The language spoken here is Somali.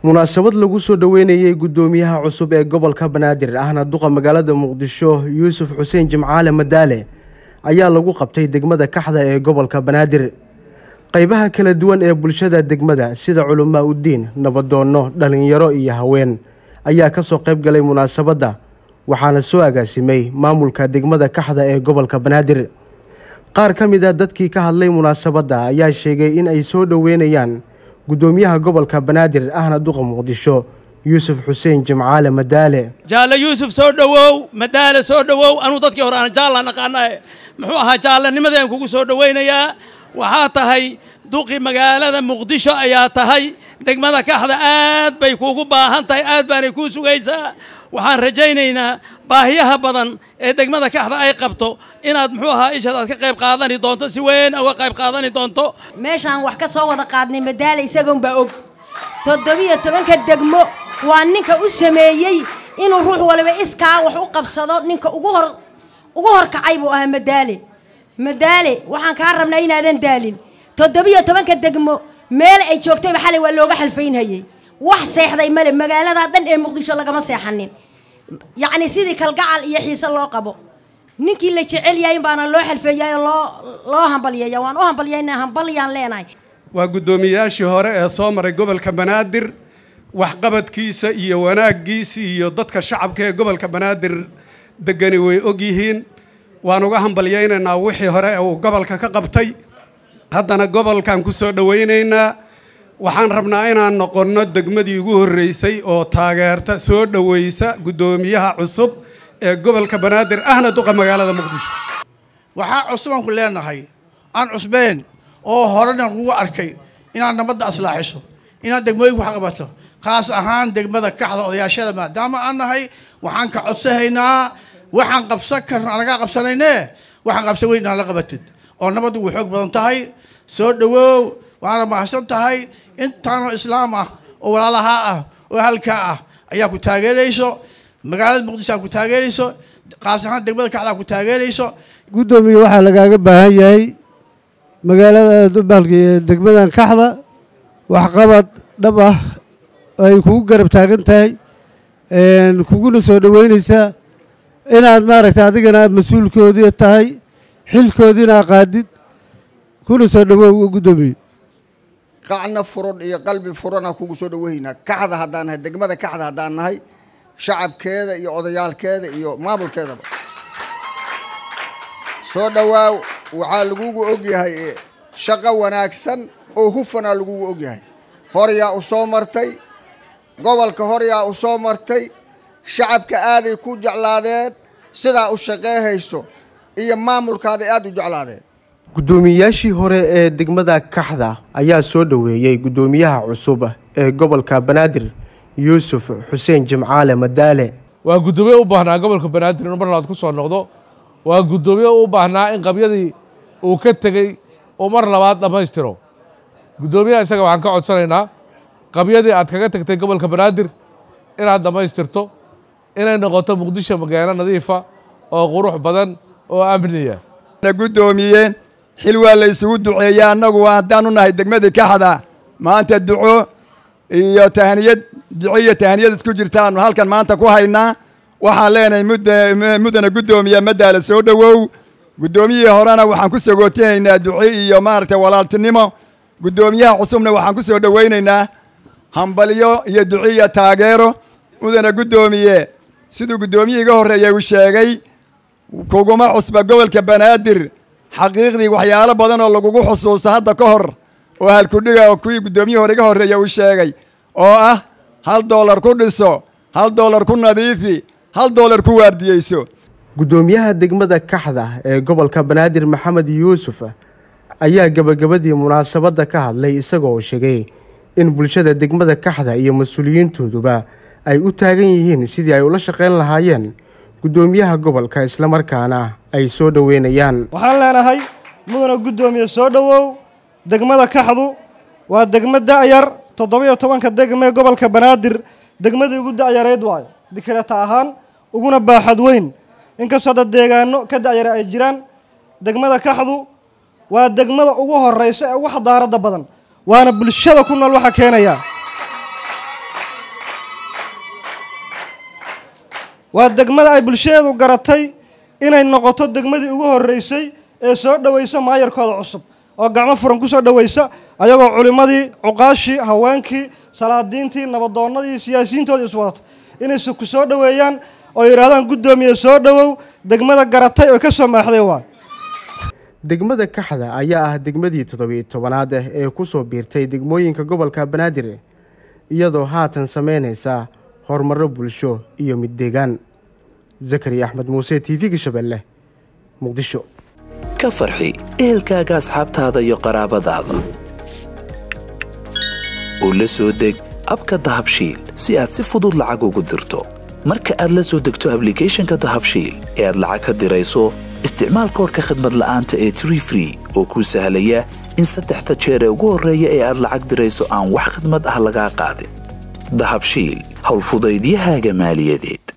munaasabad lagu soo dhoweynayey guddoomiyaha cusub ee gobolka banaadir ahna duqa magaalada muqdisho yuusuf xuseen jimcaale madaale ayaa lagu qabtay degmada kaxda ee gobolka banaadir qaybaha kala duwan ee bulshada degmada sida culamaa uddiin nabadoonno dhallinyaro iyo haween ayaa ka soo qayb galay munaasabadda waxaana soo agaasimay maamulka degmada kaxda ee gobolka banaadir qaar ka mid a dadkii ka hadlay munaasabadda ayaa sheegay in ay soo dhoweynayaan guddoomiyaha gobolka banaadir ahna duqa muqdisho yuusuf xuseen jimcaale madaale jaalle yuusuf soo dhowow madaale soo dhowow anuu dadkii hore aan jaallaan aqaanae muxuu ahaa jaalanimadeen kugu soo dhowaynayaa waxaa tahay duqi magaalada muqdisho ayaa tahay degmada kaxda aad bay kuugu baahan tahay aad baanay kuu sugaysaa waxaan rajaynaynaa baahiyaha badan ee degmada kaxda ay qabto inaad muxuu ahaa ishaad aad ka qayb qaadani doonto si weyn uga qayb qaadani doonto meeshaan wax ka soo wada qaadnay madaale isagoonbaa og toddobiyo tobanka degmo waa ninka u sameeyey inuu ruux waliba iskaa wax u qabsado ninka ugu hor ugu horkacay buu ahaa madaale madaale waxaan kaa rabnaa inaadan daalin toddobiyo tobanka degmo meel ay joogtayba xalay waa looga xalfaynhayey wax seexday male magaaladaa dhan ee muqdisho lagama seexanin yacni sidii kalgacal iyo xiise loo qabo ninkii la jecel yahay baana loo xalfeeyay oo loo loo hambalyeeya waan u hambalyayna hambalyaan leenahay waa guddoomiyayaashii hore ee soo maray gobolka banaadir waxqabadkiisa iyo wanaaggiisa iyo dadka shacabka ee gobolka banaadir degani way ogyihiin waan uga hambalyaynaynaa wixii hore ee uu gobolka ka qabtay haddana gobolkan ku soo dhowaynaynaa waxaan rabnaa inaan noqonno degmadii ugu horreysay oo taageerta soo dhowaysa guddoomiyaha cusub ee gobolka banaadir ahna duqa magaalada muqdisho waxaa cusubaan ku leenahay aan cusbeen oo horena lagu arkay inaad nabadda aslaaxiso inaad degmooyinku wax qabato khaas ahaan degmada kaxda odayaashada maadaama aan nahay waxaan ka codsahaynaa waxaan qabsan karno anagaa qabsanayne waxaan qabsan weyn inaan la qabatid oo nabaddu way xoog badan tahay soo dhowow waana mahadsan tahay intaanoo islaam ah oo walaalahaa ah oo halkaa ah ayaa ku taageerayso magaalada muqdisho aa ku taageerayso kaas ahaan degmada kaxdaa ku taageerayso guddoomiye waxaa lagaaga baahan yahay magaalada baalki degmadan kaxda waxqabad dhab ah ay kugu garab taagan tahay kuguna soo dhoweynaysaa inaad maaragtay adigana mas-uulkoodii tahay xilkoodiina qaadid kuna soo dhowow guddoomiye qacna furan iyo qalbi furana kugu soo dhoweynaa kaxda haddaan nahay degmada kaxda haddaan nahay shacabkeeda iyo odayaalkeeda iyo maamulkeedaba soo dhowaaw waxaa lagugu ogyahay shaqo wanaagsan oo hufanaa lagugu ogyahay horyaa u soo martay gobolka horyaa u soo martay shacabka aaday ku jeclaadeen sidaa u shaqeehayso iyo maamulkaaday aada u jeclaadeen guddoomiyeyaashii hore ee degmada kaxda ayaa soo dhoweeyey guddoomiyaha cusub ee gobolka banaadir yuusuf xuseen jimcaale madaale waa guddoomiye u baahnaa gobolka banaadir inuu mar labaad ku soo noqdo waa guddoomiye u baahnaa in qabyadii uu ka tegey uu mar labaad dhammaystiro guddoomiyaha isaga waxaan ka codsanaynaa qabyadii aad kaga tagtay gobolka banaadir inaad dhammaystirto inay noqoto muqdisho magaalo nadiifa oo qurux badan oo amniya guddoomiye xil waa la isugu duceeya annagu haddaan u nahay degmadii kaxda maanta duco iyo tahaniyad duco iyo tahaniyad isku jirtaanu halkan maanta ku haynaa waxaan leenahay mudana guddoomiye madaala soo dhowow guddoomiyihii horena waxaan ku sagootinaynaa duco iyo maaragtay walaaltinimo guddoomiyaha cusubna waxaan ku soo dhowaynaynaa hambalyo iyo duco iyo taageero mudana guddoomiye siduu guddoomiyihii iga horreeyay uu sheegay kuguma cusba gobolka banaadir xaqiiqdii waxyaalo badan oo lagugu xusuusto hadda ka hor oo halkudhiga oo kuwii guddoomiyihii hore iga horreeya uu sheegay oo ah hal doolar ku dhiso hal doolar ku nadiifi hal doolar ku waardiyeyso guddoomiyaha degmada kaxda ee gobolka banaadir maxamed yuusuf ayaa gebagabadii munaasabadda ka hadlay isagoo sheegay in bulshada degmada kaxda iyo mas-uuliyiintooduba ay u taagan yihiin sidii ay ula shaqayn lahaayeen guddoomiyaha gobolka islamarkaana ay soo dhoweynayaan waxaan leenahay mudana guddoomiye soo dhowow degmada kaxdu waa degmo da'yar toddobiyo tobanka degmee gobolka banaadir degmadii ugu da'yareyd waayo dikreta ahaan uguna baaxad weyn inkastoo hadda deegaano ka da'yara ay jiraan degmada kaxdu waa degmada ugu horeysa ee ugu xadaaradda badan waana bulshada ku nool waxa keenaya waa degmada ay bulshadeedu garatay inay noqoto degmadii ugu horreysay ee soo dhoweysa maayarkooda cusub oo gacmo furan ku soo dhoweysa ayagoo culimmadii cuqaashii haweenkii salaadiintii nabadoonnadii siyaasiyiintoodii iswadata inayse ku soo dhoweeyaan oo yidhahdaan guddoomiye soo dhowow degmada garatay oo ka soo maaxday waay degmada kaxda ayaa ah degmadii toddobiyo tobanaad ah ee ku soo biirtay degmooyinka gobolka banaadir iyadoo haatan sameynaysa horumarro bulsho iyo mid deegaan zakariya axmed muuse t v-ga shabeelle muqdisho ka farxi ehelkaaga asxaabtaada iyo qaraabadaada oo la soo deg abka dahabshiil si aad si fudud lacag ugu dirto marka aad la soo degto ablicathonka dahabshiil ee aad lacag ka dirayso isticmaal koorka khadmad la'aanta ee tree free oo kuu sahlaya in saddexda jeer ee ugu horreeya ee aad lacag dirayso aan wax khadmad ah lagaa qaadin dahabshiil howlfudaydiyahaaga maaliyadeed